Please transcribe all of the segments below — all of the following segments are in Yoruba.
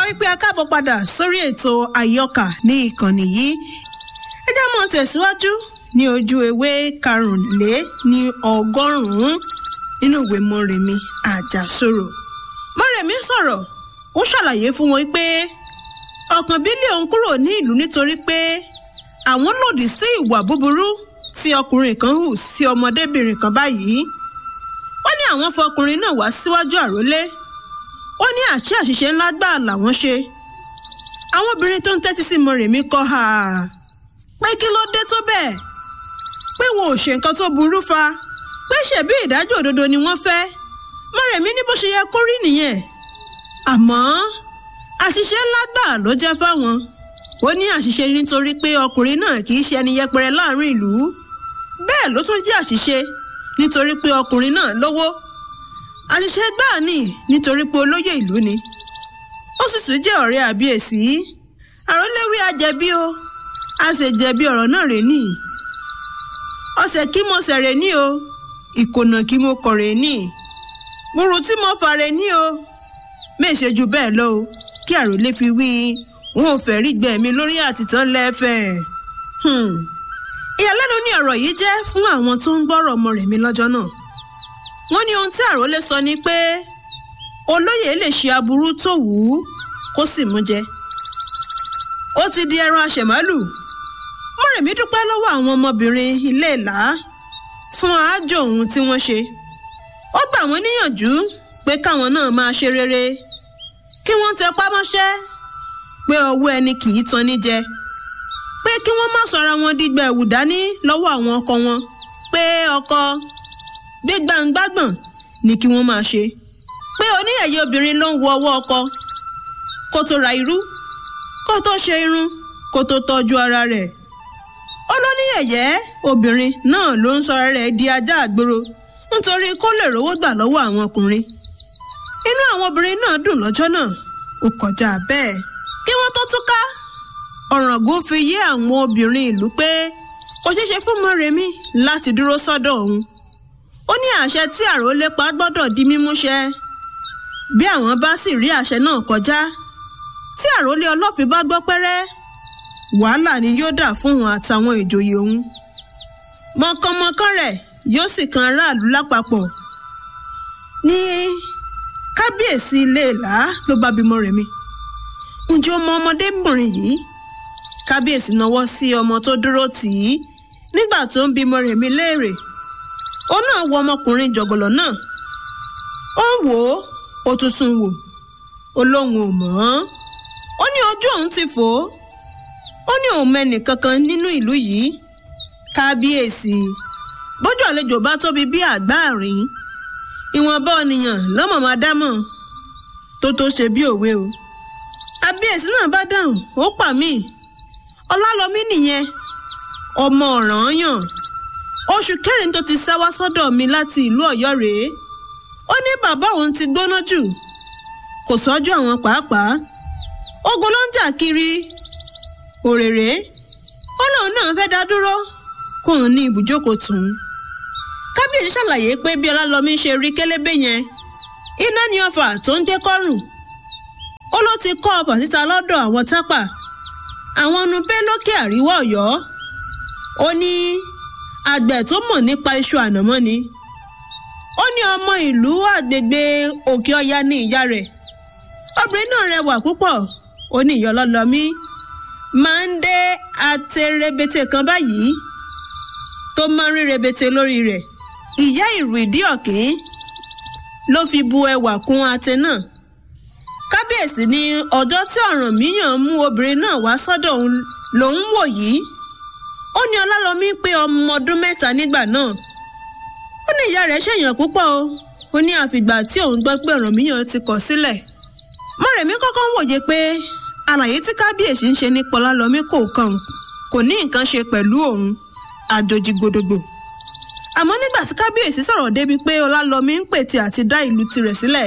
wípé a káàbọ̀ padà sórí ètò àyọkà ní ìkànnì yìí ẹ jẹ́ mọ́ tẹ̀síwájú ní ojú ewé karùnlé ní ọgọ́rùn-ún nínú ìwé mọ́rẹ̀mí àjàsorò mọ́rẹ̀mí sọ̀rọ̀ ó ṣàlàyé fún wọn pé ọkàn bí lé òun kúrò ní ìlú nítorí pé àwọn lòdì sí ìwà búburú tí ọkùnrin kan hù sí ọmọdébìnrin kan báyìí wọ́n ní àwọn fọkùnrin náà wá síwájú àrólé ó ní àṣẹ àṣìṣe ńlá gbáà làwọn ṣe àwọn obìnrin tó ń tẹ́tí sí mọ̀rẹ̀mí kọ́ ha pé kí ló dé tó bẹ́ẹ̀ pé wọn ò ṣe nǹkan tó burú fa pé ṣebí ìdájọ́ òdodo ni wọ́n fẹ́ mọ̀rẹ̀mí ní bó ṣe yẹ kó rí nìyẹn àmọ́ àṣìṣe ńlá gbáà ló jẹ́ fáwọn ó ní àṣìṣe nítorí pé ọkùnrin náà kì í ṣe ẹni yẹpẹrẹ láàrin ìlú bẹ́ẹ̀ ló tún jẹ́ àṣìṣe nítorí pé ọkùnrin náà lówó àṣìṣe gbáà ni nítorí pé olóyè ìlú ni ó sì tún jẹ́ ọ̀rẹ́ àbíyèsí àròléwí ajẹ̀bi o a sì jẹ̀bi ọ̀rọ̀ náà rè ní ọ̀sẹ̀ kí mo sẹ̀rẹ̀ ní o ìkònà kí mo kọ̀rẹ̀ ní gbùrù tí mo fàrẹ̀ ní o méṣe ju bẹ́ẹ̀ lọ o kí àròlé fi wí wọn ò fẹ́ rí gbẹ̀mí lórí àtìtàn lẹ́fẹ̀ẹ́ ìyàlẹ́nu ní ọ̀rọ̀ yìí jẹ́ fún àwọn tó ń gbọ́rọ̀ ọmọ rẹ̀ mi lọ́jọ́ náà wọ́n ní ohun tí àròlé sọ ni pé olóyè lè ṣe aburú tó wù ú kó sì mú jẹ ó ti di ẹran àṣẹmálù mọ̀rẹ̀mí dúpẹ́ lọ́wọ́ àwọn ọmọbìnrin ilé ìlà fún àájò ohun tí wọ́n ṣe ó gbà wọ́n níyànjú pé káwọn náà máa ṣe rere kí wọ́n tẹpá mọ́ṣẹ́ pé ọwọ́ ẹni kì í tan ní jẹ pé kí wọ́n má sọra wọn dígbà ẹ̀wù dání lọ́wọ́ àwọn ọkọ wọn pé ọkọ gbégbàǹgbàgbọ̀n ni kí wọ́n máa ṣe pé oníyẹ̀yẹ obìnrin ló ń wo ọwọ́ ọkọ kó tó ra irú kó tó ṣe irun kó tó tọ́jú ara rẹ̀ ó lóníyẹ̀yẹ́ obìnrin náà ló ń sọ rẹ̀ di ajá àgbòrò nítorí kó lè rówó gbà lọ́wọ́ àwọn ọkùnrin inú àwọn obìnrin náà dùn lọ́jọ́ náà ó kọjá bẹ́ẹ̀ kí wọ́n tó túká ọ̀ràngún fi yé àwọn obìnrin ìlú pé kò ṣeé ṣe fún mọ́rẹ̀mí láti dúró sọ́dọ̀ òun ó ní àṣẹ tí àròlé pa gbọ́dọ̀ di mímúṣẹ bí àwọn bá sì rí àṣẹ náà kọjá tí àròlé ọlọ́fin bá gbọ́ pẹ́rẹ́ wàhálà ni yóò dà fún òun àtàwọn ìjòyè òun mọ̀kànmọ̀kàn rẹ̀ yóò sì kan aráàlú lápapọ̀ ní kábíyèsí ilé ìlà ló bá bímọ rẹ̀ mi ǹjẹ́ ọmọ ọmọdébìnrin yìí kábíyèsí náwó sí ọmọ tó dúró tì í nígbà tó ń bímọ rẹ̀ mi léèrè ó náà wo ọmọkùnrin jọ̀gọ̀lọ̀ náà ó ń wò ó ó tuntun wò ó lóun ò mọ̀ ọ́n ó ní ojú òun ti fò ó ó ní òun mẹ́nì kankan nínú ìlú yìí kábíyèsí bójú àlejò bá tóbi bí àgbáàrín ìwọ̀nba ènìyàn lọ́mọ̀ máa dámọ̀ tó tó ṣe bí òwe o kábíyèsí náà bá dáhùn ó pa mí ọlálọ́mí nìyẹn ọmọ ọ̀ranyàn oṣù kẹrin tó ti sá wá sọ́dọ̀ mi láti ìlú Ọ̀yọ́ rèé ó ní bàbá òun ti gbóná jù kò sọ́jú àwọn pàápàá ogun ló ń jà kiri òrèrè ó lóun náà fẹ́ dá dúró kóun ní ibùjókòó tòun kábíyèsí ṣàlàyé pé bí ọlálọ́mí ṣe rí kélébé yẹn iná ní ọfà tó ń dé kọ́rùn ó ló ti kọ́ ọfà síta lọ́dọ̀ àwọn tápà àwọn ọ̀nùpẹ́ lókè àríwá Ọ̀yọ́ ó ní àgbẹ̀ tó mọ̀ nípa iṣu ànàmọ́ ni ó ní ọmọ ìlú àgbègbè òkè ọya ní ìyá rẹ̀ obìnrin náà rẹwà púpọ̀ ó ní ìyọlọ́lọ́mí máa ń dé àtẹrẹbẹtẹ kan báyìí tó máa ń rí rebete lórí rẹ̀ ìyá ìrù ìdí ọ̀kín ló fi bu ẹwà kún àtẹ náà kábíyèsí ní ọjọ́ tí Ọ̀rànmíyàn mú obìnrin náà wá sọ́dọ̀ òun lòún wò yìí ó ní ọlálọ́mí pé ọmọ ọdún mẹ́ta nígbà náà ó ní ìyá rẹ̀ ṣèyàn púpọ̀ o ó ní àfìgbà tí òun gbọ́ pé Ọ̀rànmíyàn ti kọ̀ sílẹ̀ mọ̀rẹ̀mí kọ́kọ́ ń wòye pé àlàyé tí kábíyèsí ń ṣe nípa ọlálọ́mí kò kàn kò ní nǹkan ṣe pẹ̀lú òun àjòjì gbòdògbò àmọ́ nígbà tí kábíyèsí sọ̀rọ̀ débi pé ọlálọ́mí ń pètè àti dá ìlú tirẹ̀ sílẹ̀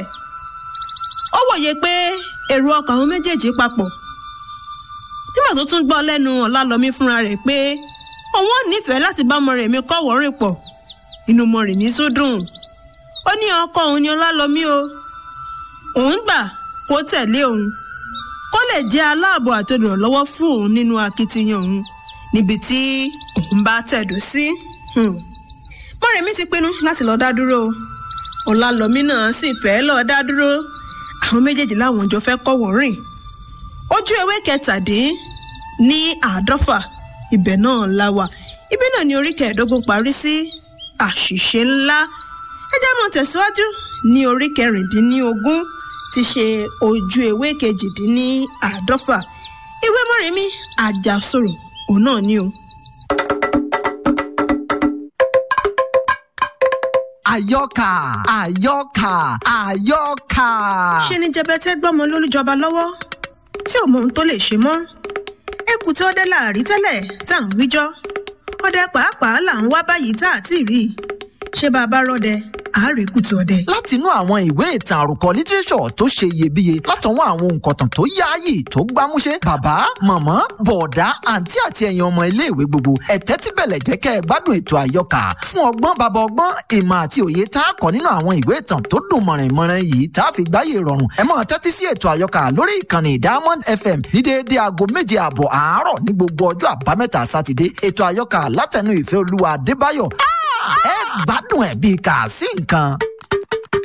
ó wòye pé èrò ọkàn àwọn méjèèjì papọ̀ nígbà tó tún gbọ́ lẹ́nu ọlálọ́mí fúnra rẹ̀ pé òun ò nífẹ̀ẹ́ láti bá Mọ́rẹ̀mí kọ́wọ́ rìn pọ̀ inú Mọ́rẹ̀mí tó dùn ó ní ọkọ òun ni ọlálọ́mí o òun gbà kó tẹ̀lé òun kó lè jẹ́ aláàbò àti olùrànlọ́wọ́ fún òun nínú akitiyan òun níbi tí òun bá tẹ̀dó sí. mọ́rẹ̀mí ti pinnu láti lọ dá dúró ọ̀làlọ́mí náà sì fẹ́ lọ dá dúró àwọn méjèèjì láwọn jọ fẹ́ kọ́wọ́ rìn ojú ewé kẹtàdín ní àádọ́fà ibẹ̀ náà la wà ibi náà ni orí kẹẹ̀ẹ́dógún parí sí àṣìṣe ńlá ẹ jẹ́ mọ́ tẹ̀síwájú ní orí kẹrìndínlógún ti ṣe ojú ewé kejìdínní àádọ́fà ìwé mọ́rẹ̀mí àjàsorò òun náà ni o. àyọkà àyọkà àyọkà. ṣe ni jẹbẹtẹ gbọmọ lólùjọba lọ́wọ́ tí ò mọ ohun tó lè ṣe mọ́ ẹkù tí ọdẹ láàrí tẹ́lẹ̀ tá à ń wíjọ́ ọdẹ pàápàá là ń wá báyìí tá à ti rí i ṣé bá a bá rọdẹ àárẹ̀ kùtù ọdẹ. látinú àwọn ìwé ìtàn àròkọ lítírẹ́sọ̀ tó ṣe iyebíye látọwọ́ àwọn òǹkọ̀tàn tó yáàyè tó gbámúṣé bàbá màmá bọ̀ọ̀dá àǹtí àti ẹ̀yin ọmọ iléèwé gbogbo ẹ̀tẹ́ tí bẹ̀lẹ̀ jẹ́ kẹ́ ẹ gbádùn ètò àyọkà fún ọgbọ́n bàbá ọgbọ́n ìmọ̀ àti òye tá a kọ́ nínú àwọn ìwé ìtàn tó dùn mọ̀rìnmọ̀rìn yìí tá a fi gbáyé rọrùn ẹ máa tẹ́tí sí ètò àyọkà lórí ìkànnì diamond fm ní déédéé aago méje ààbọ̀ àárọ̀ ní gbogbo ọjọ́ àbámẹ́ta sátidé ètò àyọkà látẹnu ìfẹ́ olúwa adébáyọ̀ ẹ gbádùn ẹ̀ bíi kà sí nǹkan.